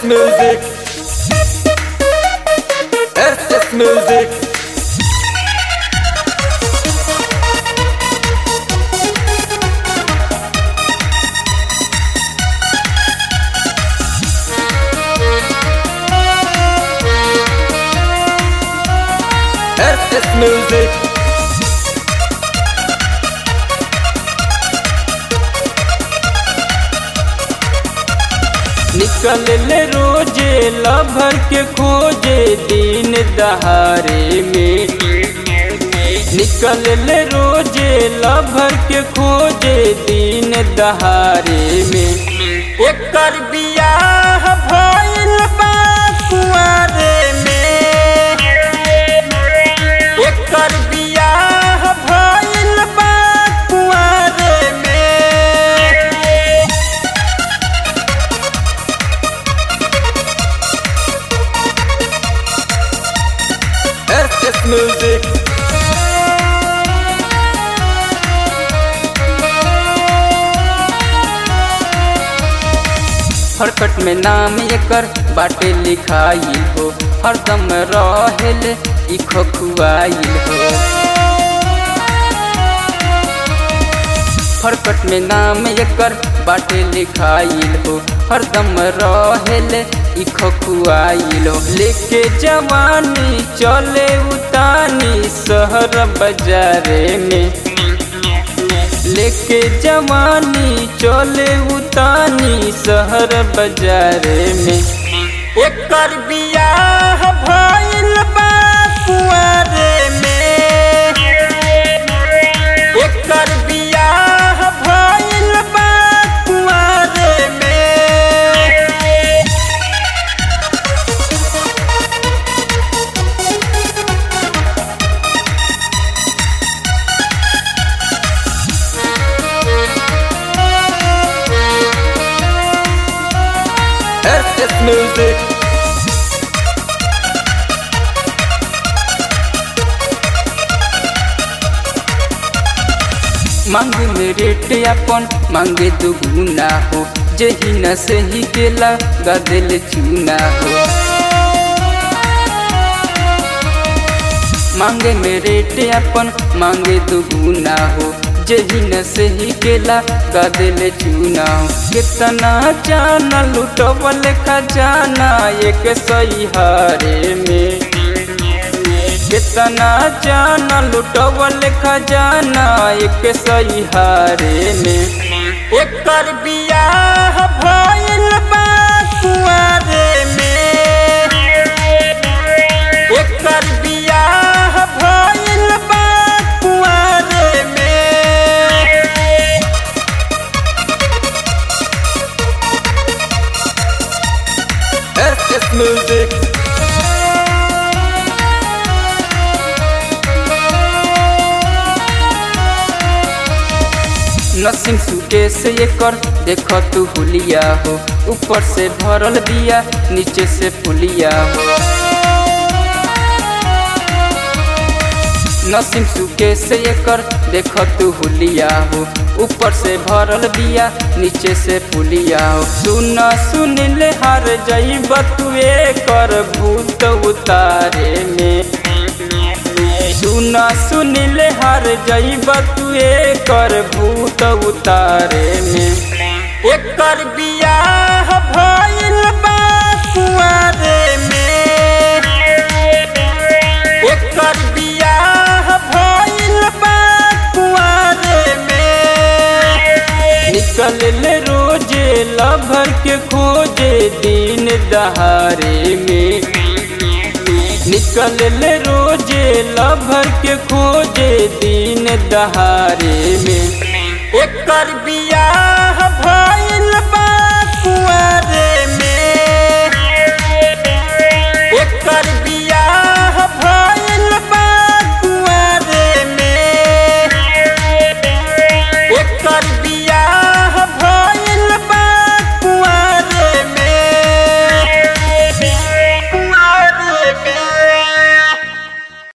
music. SS music. SS music. निकल ले रोजे लभर के खोजे दिन दहारे में निकल ले रोजे लभर के खोजे दिन दहारे में एकर बियाह भइल बा कुंवारे में एकर बियाह भइल बा कुंवारे में SS music. हरकट में नाम एकर बाटे लिखाई हो हरदम रहेल ई खखुआइल हो हरकट में नाम एकर बाटे लिखाइल हो हरदम रहेल ई खखुआइल हो लेके जवानी चले उतानी शहर बाजारे में लेके जवानी चले उतानी शहर बाजारे में एकर बियाह भइल बा कुंवारे में एकर बियाह भइल बा कुंवारे में SS music. मांगे में रेट अपन मांगे दुगुना हो जही न सही केला गदल चूना हो मांगे में रेट अपन मांगे दुगुना हो जही न सही केला गदल चूना हो कितना जाना लुटवल खजाना एक सही हारे में कितना जाना लुटवल खजाना एक सही हारे में एकर बियाह भइल बा कुंवारे में एकर बियाह भइल बा कुंवारे में SS music. नसीम सूटे से एकर देख तू हुलिया हो ऊपर से भरल बिया नीचे से फुलिया हो नसीम सूटे से एकर देख तू हुलिया हो ऊपर से भरल बिया नीचे से फुलिया हो सुन सुन ले हार जईब तू एकर भूत उतारे में सुन सुन ले हर जईब तू एकर भूत उतारे में एकर बियाह भइल बा कुंवारे में एकर बियाह भइल बा कुंवारे में निकल ले रोजे लभर के खोजे दिन दहारे में निकल ले रोजे लभर के खोजे दिन दहारे में एकर बियाह भइल बा कुंवारे